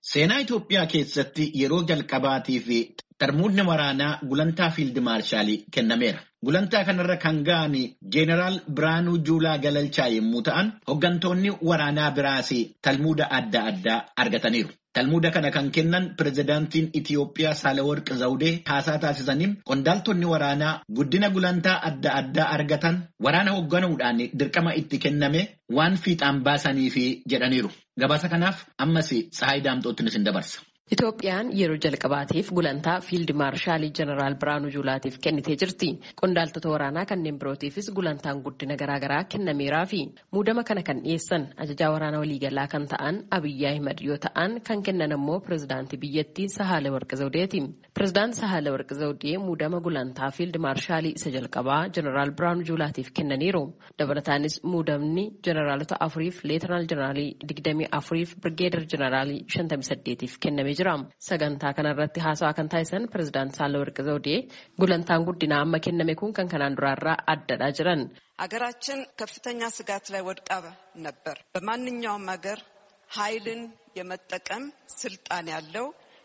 Seenaa Itoophiyaa keessatti yeroo jalqabaatii fi tarmuudni waraanaa gulantaa fiild maarshalii kennameera. Gulantaa kanarra kan ga'an Jeenaraal Biraanuu Juulaa Galalchaa yommuu ta'an, hooggantoonni waraanaa biraas talmuuda adda addaa argataniiru. Talmuuda kana kan kennan pirezidaantiin Itiyoophiyaa Saalawarqi Zawudee haasaa taasisaniin qondaaltonni waraanaa guddina gulantaa adda addaa argatan waraana hoogganuudhaan dirqama itti kenname waan fiixaan baasaniifi jedhaniiru. Gabaasa kanaaf ammas Sahaay Daamxootti isin dabarsa. Itoophiyaan yeroo jalqabaatiif gulantaa fiild maarshaalii jeneraal Biraanuu Juulaatiif kennitee jirti. Qondaaltota waraanaa kanneen birootiifis gulantaan guddina garaagaraa kennameeraa fi muudama kana kan dhiyeessan ajajaa waraanaa waliigalaa kan ta'an Abiyyi Ahimad yoo ta'an kan kennan ammoo pirezidaantii biyyattii Sahaale Warqi Zawudeeti. Pirezidaanti Sahaale Warqi Zawudee muudama gulantaa fiild maarshaalii isa jalqabaa jeneraal Biraanuu Juulaatiif kennaniiru. Dabalataanis muudamni jeneraalota afuriif leetanaal jeneraalii digdamii afuriif birgeedar jeneraalii shantamii saddeetiif kennamee jira. Sagantaa kanarratti haasawaa kan taasisan pirezidaanti Saalawarqi Zawudee gulantaan guddinaa amma kenname kun kan kanaan duraarraa addadha jiran. አገራችን ከፍተኛ ስጋት ላይ ወድቃ ነበር። በማንኛውም ሀገር ኃይልን የመጠቀም ስልጣን ያለው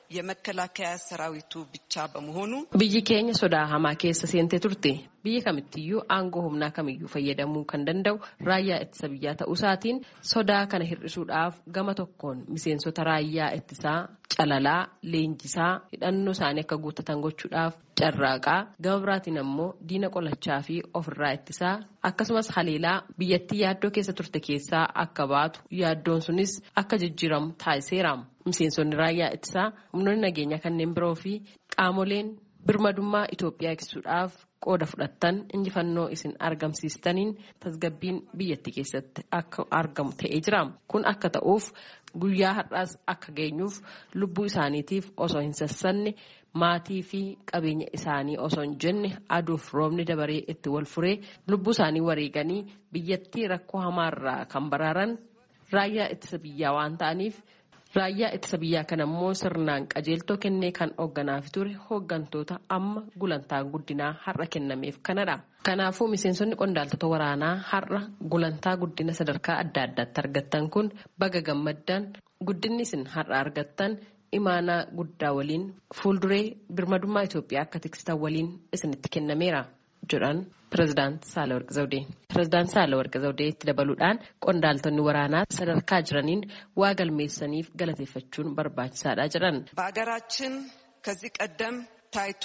የመከላከያ ሰራዊቱ ብቻ በመሆኑ Biyyi keenya sodaa hamaa keessa seentee turte. Biyya kamittiyyuu aangoo humnaa kamiyyuu fayyadamuu kan danda'u raayyaa ittisa biyyaa ta'uu isaatiin sodaa kana hir'isuudhaaf gama tokkoon miseensota raayyaa ittisaa calalaa leenjisaa hidhannoo isaanii akka guuttatan gochuudhaaf carraaqaa gama biraatiin ammoo diina qolachaa fi ofirraa ittisaa akkasumas haleelaa biyyattii yaaddoo keessa turte keessaa akka baatu yaaddoon sunis akka jijjiiramu taasiseera. Miseensonni raayyaa ittisaa humnoonni nageenyaa kanneen biroo fi qaamoleen birmadummaa Itoophiyaa eegsisuudhaaf qooda fudhattan injifannoo isin argamsiistaniin tasgabbiin biyyattii keessatti akka argamu ta'ee jira. Kun akka ta'uuf guyyaa har'aas akka geenyuuf lubbuu isaaniitiif osoo hin sassanne maatii fi qabeenya isaanii osoo hin jenne aduuf roobni dabaree itti wal furee lubbuu isaanii wareeganii biyyattii rakkoo hamaarraa kan baraaran raayyaa ittisa biyyaa waan ta'aniif. Raayyaa ittisa biyyaa kana immoo sirnaan qajeeltoo kennee kan hoogganaaf ture hooggantoota amma gulantaa guddinaa har'a kennameef kanadha. Kanaafuu miseensonni qondaaltota waraanaa har'a gulantaa guddina sadarkaa adda addaatti argattan kun baga gammaddan guddinni isin har'a argattan imaanaa guddaa waliin fuulduree birmadummaa Itoophiyaa akka tiksitan waliin isinitti kennameera jedhan pirezidaanti Saalawarqi Zawudee. Pirezidaanti Saalawarqi Zawudee itti dabaluudhaan qondaaltonni waraanaa sadarkaa jiraniin waa galmeessaniif galateeffachuun barbaachisaadha jedhan. በሀገራችን ከዚህ ቀደም ታይቶ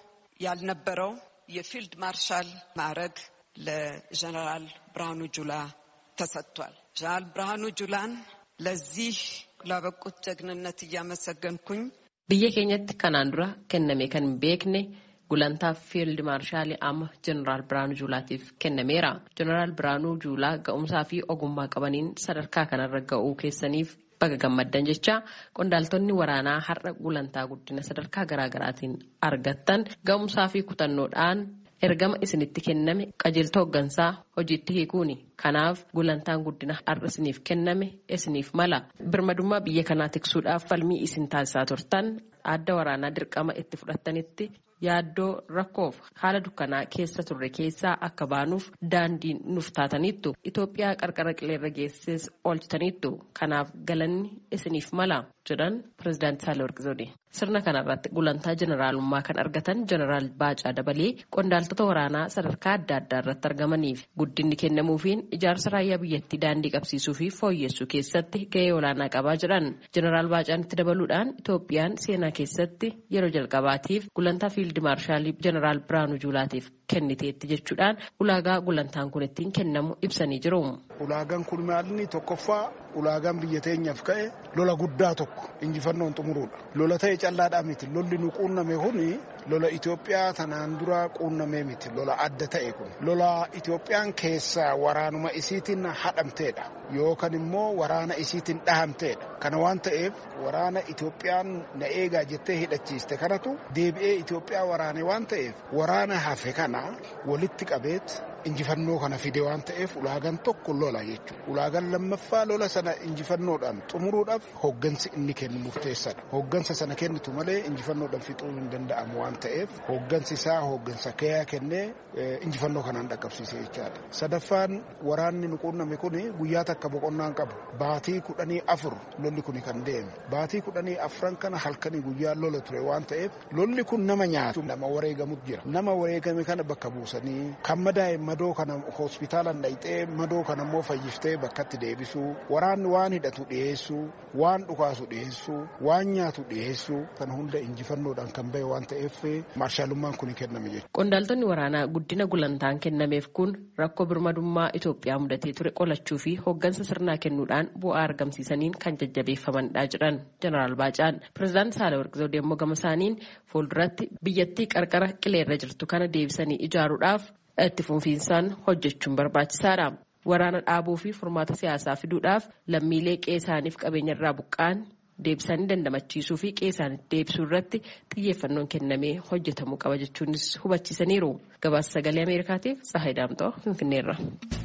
ያልነበረው የፊልድ ማርሻል ማዕረግ ለጀነራል ብርሃኑ ጁላ ተሰጥቷል። ጀነራል ብርሃኑ ጁላን ለዚህ ላበቁት ጀግንነት እያመሰገንኩኝ Biyya keenyatti kanaan dura kenname kan hin beekne gulantaa fiild maarshaalii amma jeneraal Biraanuu Juulaatiif kennameera. Jeneraal Biraanuu Juulaa ga'umsaa fi ogummaa qabaniin sadarkaa kanarra ga'uu keessaniif baga gammaddan jecha qondaaltonni waraanaa har'a gulantaa guddina sadarkaa garaagaraatiin argattan ga'umsaa fi kutannoodhaan ergama isinitti kenname qajeeltoo hooggansaa hojiitti hiikuuni. Kanaaf gulantaan guddina har'a isiniif kenname isiniif mala. Birmadummaa biyya kanaa tiksuudhaaf falmii isin taasisaa turtan adda waraanaa dirqama itti fudhattanitti yaaddoo rakkoof haala dukkanaa keessa turre keessaa akka baanuuf daandii nuuf taataniittu. Itoophiyaa qarqara qileerra geesses oolchitaniittu. Kanaaf galanni isiniif mala jedhan pirezidaanti Saalawarqi Zawudee. Sirna kanarratti gulantaa jeneraalummaa kan argatan jeneraal Baacaa Dabalee qondaaltota waraanaa sadarkaa adda addaa irratti argamaniif guddinni kennamuufiin ijaarsa raayyaa biyyattii daandii qabsiisuu fi fooyyessuu keessatti gahee olaanaa qabaa jedhan. Jeneraal Baacaan itti dabaluudhaan Itoophiyaan seenaa keessatti yeroo jalqabaatiif gulantaa fiildi maarshaalii jeneraal Biraanuu Juulaatiif kenniteetti jechuudhaan ulaagaa gulantaan kun ittiin kennamu ibsanii jiru. Ulaagaan kun maalini tokkoffaa ulaagaan biyya teenyaaf ka'e lola guddaa tokko injifannoon xumuruudha. Lola ta'e callaadhaa miti. Lolli nu quunname kuni lola Itoophiyaa tanaan dura quunnamee miti. Lola adda ta'e kun. Lola Itoophiyaan keessaa waraanuma isiitiin hadhamteedha. Yookaan immoo waraana isiitiin dhahamteedha. Kana waan ta'eef waraana Itoophiyaan na eegaa jettee hidhachiiste kanatu deebi'ee Itoophiyaa waraane waan ta'eef waraana hafe kana walitti qabeet injifannoo kana fide waan ta'eef ulaagaan tokko lola jechuudha. Ulaagaan lammaffaa lola sana injifannoodhaan xumuruudhaaf hooggansi inni kennu murteessaadha. Hooggansa sana kennitu malee injifannoodhaan fixuun hin danda'amu waan ta'eef hooggansi isaa hooggansa kayaa kennee injifannoo kanaan dhaqqabsiise jechaadha. Sadaffaan waraanni nu quunname kun guyyaa takka boqonnaan qabu. Baatii kudhanii afur lolli kun kan deeme. Baatii kudhanii afran kana halkanii guyyaa lola ture waan ta'eef lolli kun nama nyaatu nama wareegamu jira. Nama wareegame kana bakka buusanii kan madaa'e madoo kana hospitaalaan dhayxee madoo kana immoo fayyiftee bakkatti deebisuu waraanni waan hidhatu dhiyeessuu waan dhukaasu dhiyeessuu waan nyaatu dhiyeessuu kana hunda injifannoodhaan kan bahe waan ta'eef maarshaalummaan kun kenname jechuudha. Qondaaltonni waraanaa guddina gulantaan kennameef kun rakkoo birmadummaa Itoophiyaa mudatee ture qolachuu fi hooggansa sirnaa kennuudhaan bu'aa argamsiisaniin kan jajjabeeffamanidha jedhan jeneraal Baacaan. Pireezidaanti Saalawarqi Zawudee immoo gama isaaniin fuulduratti biyyattii qarqara qileerra jirtu kana deebisanii ijaaruudhaaf itti fufiinsaan hojjechuun barbaachisaadha. Waraana dhaabuu fi furmaata siyaasaa fiduudhaaf lammiilee qe'ee isaaniif qabeenya irraa buqqaan deebisanii dandamachiisuu fi qe'ee isaaniitti deebisuu irratti xiyyeeffannoon kennamee hojjetamuu qaba jechuunis hubachiisaniiru. Gabaasa sagalee Ameerikaatiif Tsahaay Daamxoo Finfinneerra.